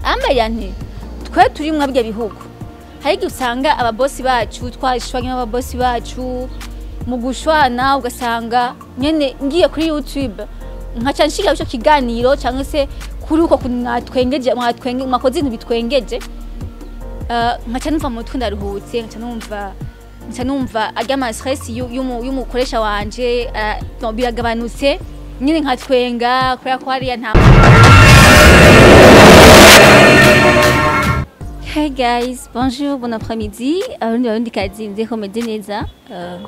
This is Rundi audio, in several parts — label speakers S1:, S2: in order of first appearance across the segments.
S1: ambarira nti twe turi mwa bya bihugu hari igihe usanga ababosi bacu twashwanye n'ababosi bacu mu gushwana ugasanga nyene ngiye kuri youtube nkaca nshiga ico kiganiro cyangwa se kuri uko kuntu mwatwengeje mwatwenge mwakoze ibintu bitwengeje Uh, nkaca numva mu mutwe ndaruhutse nkaca numva nkaca numva arya ama stress yu- y'umu- y'umukoresha wanje uh, no, biragabanutse nyine nkatwenga kubera ko hariya nta Hey guys, bonjour, bon après-midi. Abarundi barundi kazi nzeko meze neza. Uh,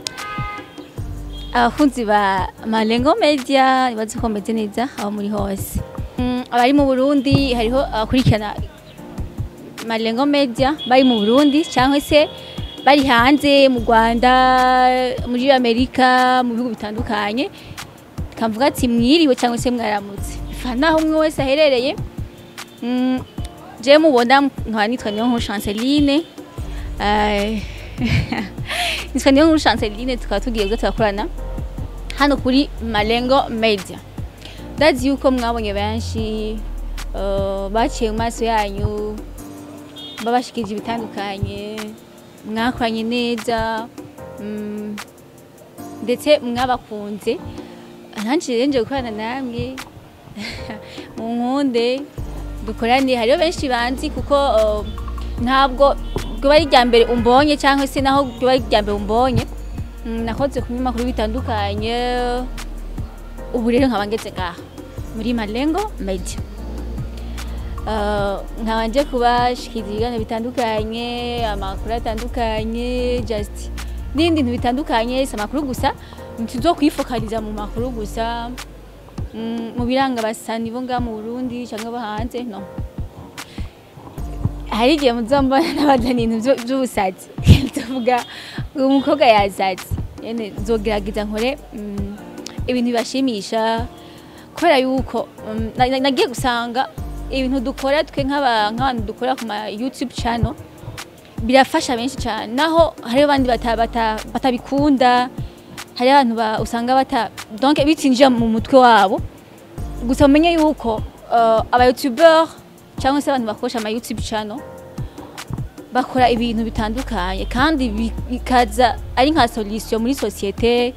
S1: abakunzi ba Malengo Media nibaze ko meze neza aho muri hose. Mm, abari mu Burundi hariho abakurikirana Malengo Media bari mu Burundi cyangwa se bari hanze mu Rwanda muri Amerika mu bihugu bitandukanye kamvuga ati mwiriwe cyangwa se mwaramutse ifana aho umwe wese aherereye mm, je mubona nkaba nitwa niyo nkuru Chanceline Eh, nitwa niyo nkuru Chanceline tukaba tugiye bwo turakorana hano kuri Malengo Media ndazi yuko mwabonye benshi eh, baciye mu maso yanyu babashikije ibitandukanye mwakoranye neza mm, ndetse mwabakunze nanjye rero nje gukorana namwe mu nkunde dukorane hariho benshi banzi kuko uh, ntabwo ryoba ari irya mbere umbonye cyangwa se naho ryoba ari irya mbere umbonye Mm, nakoze ku binyamakuru bitandukanye ubu rero nkaba ngeze ngaha muri malengo media Uh, nkaba nje kubashikiriza ibiganiro bitandukanye amakuru atandukanye just n'ibindi bintu bitandukanye si amakuru gusa ntituzo kwifokaliza mu makuru gusa mm, mu biranga abasani bo ngaha mu burundi cyangwa bo hanze no hari igihe muzombona n'abazana ibintu vyo- vy'ubusazi tuvuga uyu mukobwa yasaze nyene nzogerageza nkore mm, ibintu bibashimisha kubera yuko mm, na- na- nagiye gusanga ibintu dukora twe nk'aba- nk'abantu dukora ku ma youtube channel birafasha benshi cyane naho hariho abandi bata- bata- batabikunda hari abantu ba- usanga bata donc bitinjira mu mutwe wabo gusa umenye yuko uh, aba youtuber cyangwa se abantu bakoresha ama youtube channel bakora ibintu bitandukanye kandi bi- bikaza ari nka solution muri societe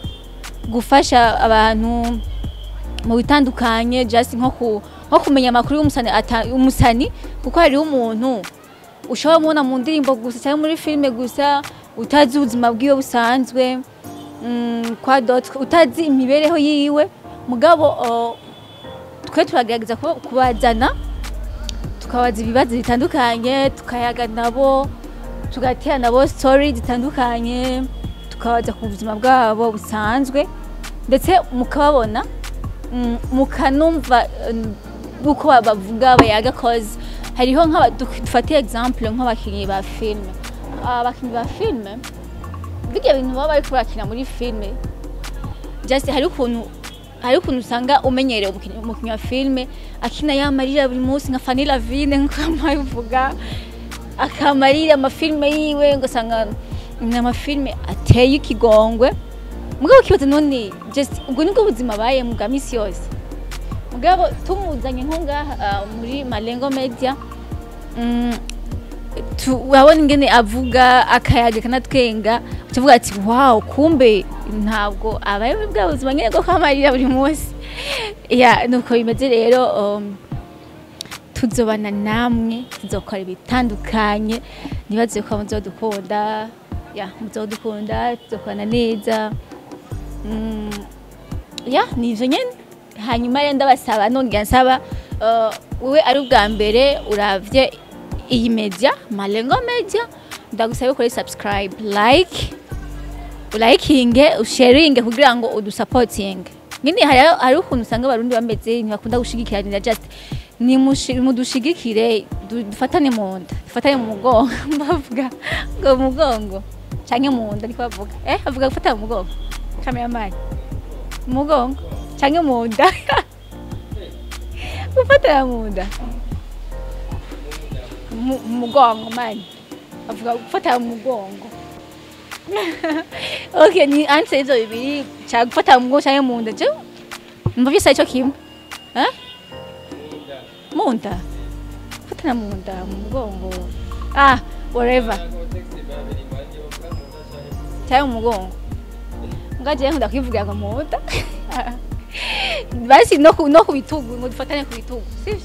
S1: gufasha abantu mu bitandukanye just nko ku nko kumenya amakuru y'umusani ata- umusani kuko hariho umuntu ushobora kumubona mu ndirimbo gusa cyangwa muri filime gusa utazi ubuzima bwiwe busanzwe mm, kwa dot utazi imibereho yiwe mugabo uh, twe turagerageza kuba- kubazana tukabaza ibibazo bitandukanye tukayaga nabo tugatera nabo story zitandukanye tukabaza ku buzima bwabo busanzwe ndetse mukababona mm, mukanumva mm, uko ba- bavuga bayaga cause hariho nk'aba duk- dufate example nk'abakinnyi ba filime abakinnyi ba filime birya bintu baba bariko barakina muri filime just hari ukuntu hari ukuntu usanga umenyereye umukinnyi umukinnyi wa filime akina yamarira buri munsi nka Fanny Lavine nkuko amabivuga akamarira amafilime yiwe ugasanga ni amafilime ateye ikigongwe mugabo ukibaza none just ubwo nibwo buzima abayemo bwa misi yose mugabo tumuzanye nko ngaha ah, muri malengo media mm, tu- urabona ingene avuga akayaga akanatwenga ukavuga ati wow kumbe ntabwo abayeho bwa buzima nyine bwo kwamarira buri munsi ya nuko bimeze rero um, tuzobana namwe tuzokora ibitandukanye nibaze ko muzodukunda ya muzodukunda tuzokorana neza Mm, ya ni ivyo nyene hanyuma rero ndabasaba nongera nsaba uh, wowe ari ubwa mbere uravye iyi media malengo media ndagusaba ukore subscribe like ulayikinge usharinge kugira ngo udusapotinge nyine hari hari ukuntu usanga abarundi bameze ntibakunda gushigikiranira just nimushi- mudushigikire du- dufatane mu nda dufatane mu mugongo bavuga ngo mu mugongo canke mu nda niko bavuga eh bavuga gufata mu mugongo kameramani mu mugongo canke mu nda gufatana mu nda mu mu mugongo mani bavuga gufata mu mugongo okay ni answer izo bibiri cya gufata mu mugongo canke mu nda je mva byose ari cyo kimwe eh mu nda gufatana mu nda mu mugongo ah whatever cyangwa mu mugongo ngaje nkunda kwivugira ngo mu nda basi no ku no ku bitugu ngo dufatane ku bitugu sivyo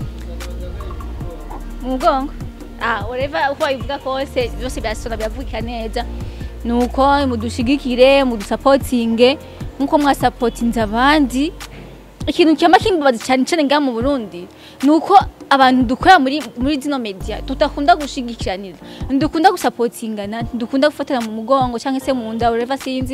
S1: mu mugongo ah whatever uko babivuga kose byose byasona biravugika neza nuko mudushigikire mudusapotinge nkuko mwasapotinze abandi ikintu cyama kimbabaza cyane cyane ngaha mu Burundi nuko abantu dukora muri muri zino media tudakunda gushigikiranira ndukunda gusapotingana ndukunda gufatana mu mugongo cyangwa se mu nda whatever sinzi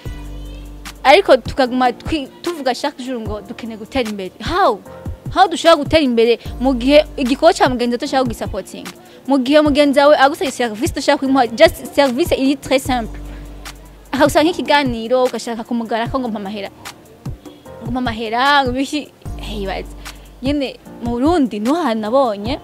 S1: ariko tukaguma twi- tuvuga chaque jour ngo dukeneye gutera imbere how how dushobora gutera imbere mu gihe igikorwa cya mugenzi dushaka kugisapotinga mu gihe mugenzi wawe agusaba service dushaka kumuha just service iri très simple akagusaba nk'ikiganiro ugashaka kumugara ko ngo mpa amahera ngo mpa amahera ngo biki hibaza nyine mu Burundi niho hantu nabonye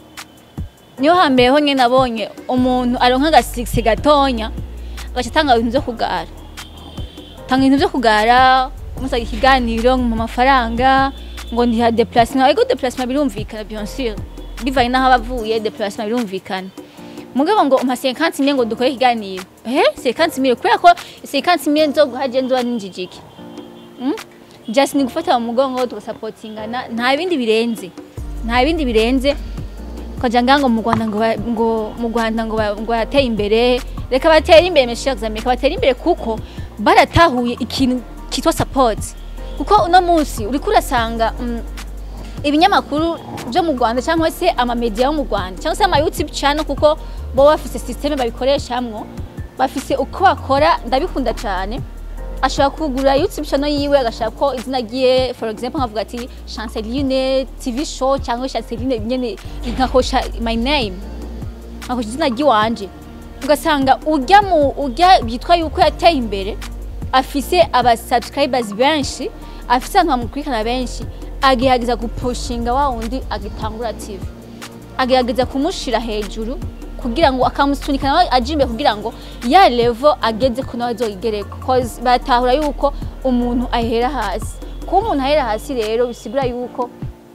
S1: niho hambere ho nyine nabonye umuntu aronka agasigisi gatonya agaca atanga ibintu byo kugara tanga ibintu byo kugara umusaba ikiganiro mu mafaranga ngo ndiha déplacement ego déplacement birumvikana bien sûr bivanye n'aho abavuye déplacement birumvikana mugabo ngo umpa 50 mille ngo dukore ikiganiro eh 50 mille kubera ko 50 mille nzoguha je nzoba ninjijiki mm? just ni gufata mu mugongo tugasapotingana nta bindi birenze nta bindi birenze kaja ngango mu Rwanda ngo ba- ngo mu Rwanda ngo ba- ngo yateye imbere reka batere imbere meshaje reka batere imbere kuko baratahuye ikintu kitwa support kuko uno munsi uriko urasanga mm, ibinyamakuru byo mu Rwanda cyangwa se amamedia yo mu Rwanda cyangwa se ama YouTube channel kuko bo bafise systeme babikoreshamwo bafise uko bakora ndabikunda cyane ashobora kugura YouTube channel yiwe agashaka ko izina ryiye for example nkavuga ati Chanceline TV show cyangwa Chanceline nyene nkakosha my name nkakosha izina ryiwanje ugasanga ujya mu ujya byitwa yuko yateye imbere afise aba subscribers benshi afise abantu bamukurikirana benshi agerageza gupushinga wa wundi agitangura TV agerageza kumushira hejuru kugira ngo akamusunika nawe aje imbere kugira ngo ya level ageze ko nawe azoyigereko cause batahura yuko umuntu ahera hasi kuba umuntu ahera hasi rero bisigura yuko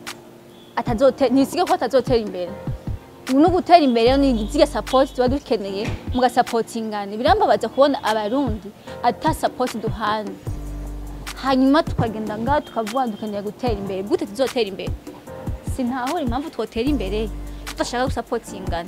S1: atazote ntisiga ko atazotera imbere no gutera imbere ni ziga support tuba dukeneye mugasapotingana birambabaza kubona abarundi ata support duhana hanyuma tukagenda ngaha tukavuga dukeneye gutera imbere gute tuzotera imbere sintahura impamvu twotera imbere tudashaka gusapotingana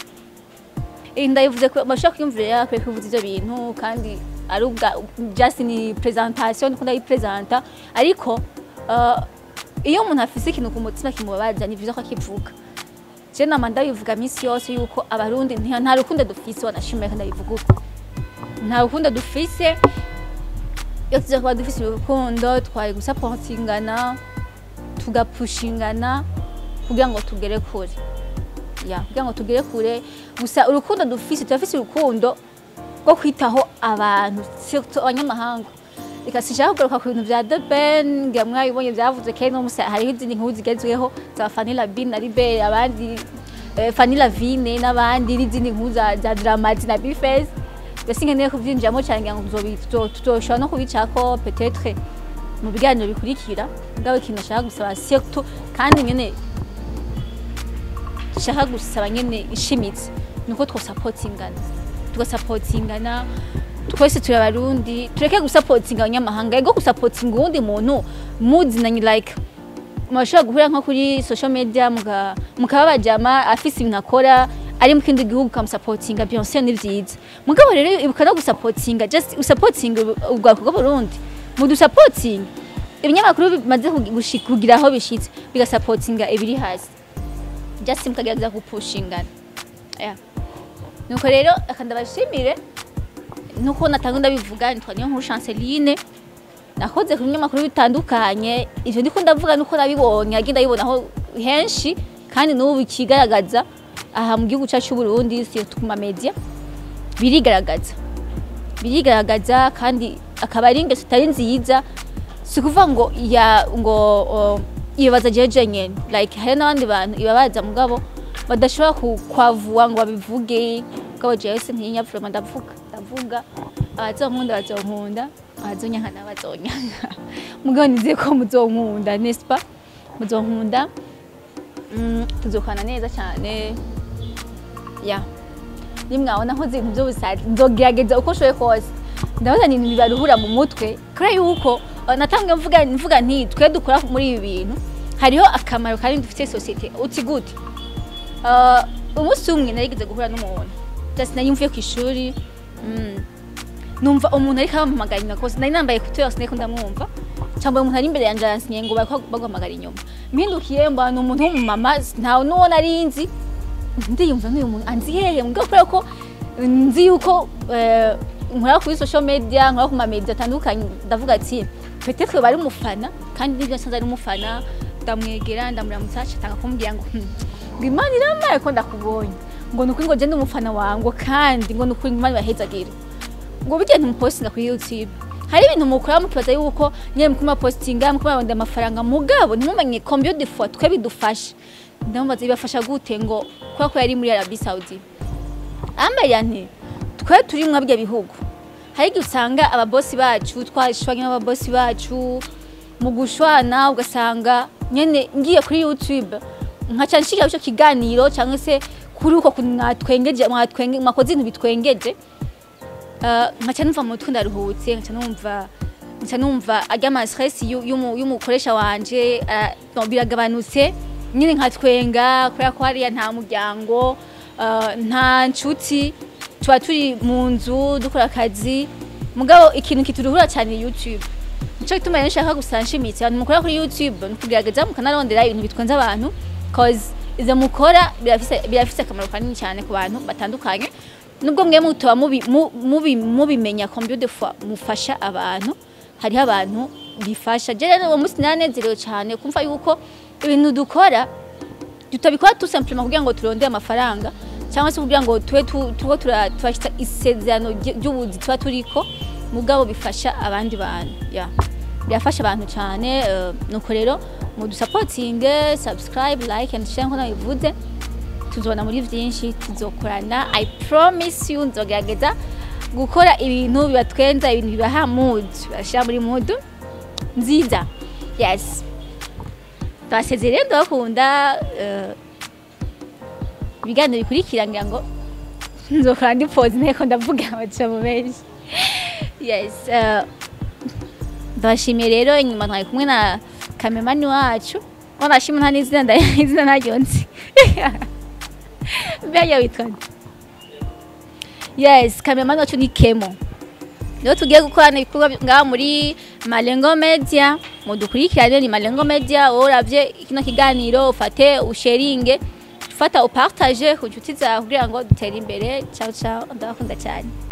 S1: Eh, ndayivuze ko bashaka kwiyumvira yakwiye kuvuza ivyo bintu kandi ari ubwa just ni presentation ndiko ndayipresenta ariko uh, iyo umuntu afise ikintu ku mutima kimubabaza ni vyiza ko akivuga je nama ndabivuga minsi yose yuko abarundi nta nta rukundo dufise wanashimira kandi ndabivuga uko nta rukundo dufise iyo tuza kuba dufise urukundo twari gusapotingana tugapushingana kugira ngo tugere kure ya kugira ngo tugere kure gusa urukundo dufise turafise urukundo rwo kwitaho abantu surtout abanyamahanga reka sinshaka kugaruka ku bintu vya The Ben ngira mwabibonye vyavuze kera no musa hariho izindi nkuru zigezweho za Fanny Labine na Libere abandi eh, Fanny Lavine n'abandi n'izindi nkuru za, za Dramati na Bifes mbese nkeneye kuvyinjiramo cyane ngira ngo tuzobi- tuzo- tuzoshobora no kubicako peut-être mu biganiro bikurikira mugabo ikintu nashaka gusaba surtout kandi nyene nshaka gusaba nyene ishimitse nuko twosapotingana tugasapotingana twese turi abarundi tureke gusapotinga abanyamahanga ego gusapotinga uwundi muntu muzinanye like murashobora guhura nko kuri social media muka- mukaba bajama afise ibintu akora ari mu kindi gihugu ukamusapotinga Beyonce ni vyiza mugabo rero ibuka no gusapotinga just usapotinga ubwako bw'Uburundi mudusapotinga ibinyamakuru bimaze kugi- gushi- kugira aho bishitse bigasapotinga ibiri hasi just mukagerageza gupushingana yeah. nuko rero aka ndabashimire nuko natanga ndabivuga nitwa niyo nkuru Chanceline nakoze ku binyamakuru bitandukanye ivyo ndiko ndavuga nuko nabibonye agenda bibonaho henshi kandi n'ubu bikigaragaza aha mu gihugu cyacu cy'u Burundi surtout ku ma media birigaragaza birigaragaza kandi akaba ari ingeso itari nziza si ukuvuga ngo ya ngo uh, ibabaza jeje nyene like hari n'abandi bantu ibabaza mugabo badashobora ku- kwavuwa ngo babivuge mugabo jewe se ntinya vraiment ndavuga ndavuga abazonkunda bazonkunda abazonyanka bazonyanka mugabo nizeye ko muzonkunda n'est-ce pas muzonkunda mm, tuzokorana neza cyane ya nimwabona nkoze ibintu by'ubusazi nzogerageza uko nshoboye kose ndabona ni ibintu bibaruhura mu mutwe kubera yuko uh, natambwe mvuga mvuga nti twe dukora muri ibi bintu hariho akamaro kanini dufitiye sosiyete uti gute Uh, umunsi umwe narigeze guhura n'umuntu just nari mvuye ku ishuri mm, numva umuntu ariko arampamagara inyuma kose nari nambaye kuteri sinari ndamwumva cyangwa umuntu ari imbere yanjye aransinye ngo bariko baguhamagara inyuma mpindukiye mbona umuntu w'umumama ntawe n'uwo nari nzi ndiyumva n'uyu muntu anzi hehe mbwa kubera ko nzi yuko eh, nkora kuri social media nkora ku mamedia atandukanye ndavuga ati peut-être bari umufana kandi nibyo nsanze ari umufana ndamwegera ndamuramutsa atanga kumbwira ngo "Hmm, ngo imana iramaye ko ndakubonye ngo nukuri ngo je ndi umufana wawe ngo kandi ngo nukuri ngo imana ibahezagira ngo bijya ntumupostinga kuri youtube hari ibintu mukora mukibaza yuko nyine mukuma postinga mukuma babonda amafaranga mugabo ntimumenye combien de fois twe bidufasha ndamubaza bibafasha gute ngo kubera ko yari muri Arabie Saudi ambaye nti twe turi mwa bya bihugu hari igihe usanga ababosi bacu twashwanye n'ababosi bacu mu gushwana ugasanga nyene ngiye kuri youtube nkaca nshika ico kiganiro cyangwa se kuri uko kuntu mwatwengeje mwatwenge mwakoze ibintu bitwengeje Uh, nkaca numva mu mutwe ndaruhutse nkaca numva nkaca numva arya ama stress yu- y'umu- y'umukoresha wanje uh, no, biragabanutse nyine nkatwenga kubera ko hariya nta muryango uh, nta nshuti tuba turi mu nzu dukora akazi mugabo ikintu kituruhura cyane ni youtube nico gituma rero nshaka gusa nshimitse abantu mukora kuri youtube ni kugerageza mukanarondera ibintu bitwenza abantu cause ivyo mukora birafise birafise akamaro kanini cyane ku bantu batandukanye nubwo mwe mutoba mubi- mu- mubi- mubimenya combien de fois mufasha abantu hariho abantu bifasha je rero uwo munsi naranezerewe cyane kumva yuko ibintu dukora tutabikora tout simplement kugira ngo turondere amafaranga cyangwa se kugira ngo tube tu- tuko tura- turashitsa isezerano ry- ry'ubuzi tuba turiko mugabo bifasha abandi bantu yeah. birafasha abantu cyane eh, nuko rero mudusapotinge subscribe like and share nko nabivuze tuzobona muri byinshi tuzokorana i promise you nzogerageza gukora ibintu bibatwenza ibintu bibaha mood bibashyira muri mood nziza yes twasezereye ndabakunda eh, ibiganiro bikurikira ngira ngo nzokora ndi pose nteko ndavuga amajambo menshi yes eh, ndabashimiye rero inyuma twari kumwe na kamemani wacu wanashima nta n'izina nda- izina ntaryo nzi mbega witwa nde? yes kamemani wacu ni kemo rero tugiye gukorana ibikorwa ngaha muri malengo media mudukurikirane ni malengo media wowe uravye kino kiganiro ufate usheringe ufata upartage ku nshuti zawe kugira ngo dutere imbere ciao ciao ndabakunda cyane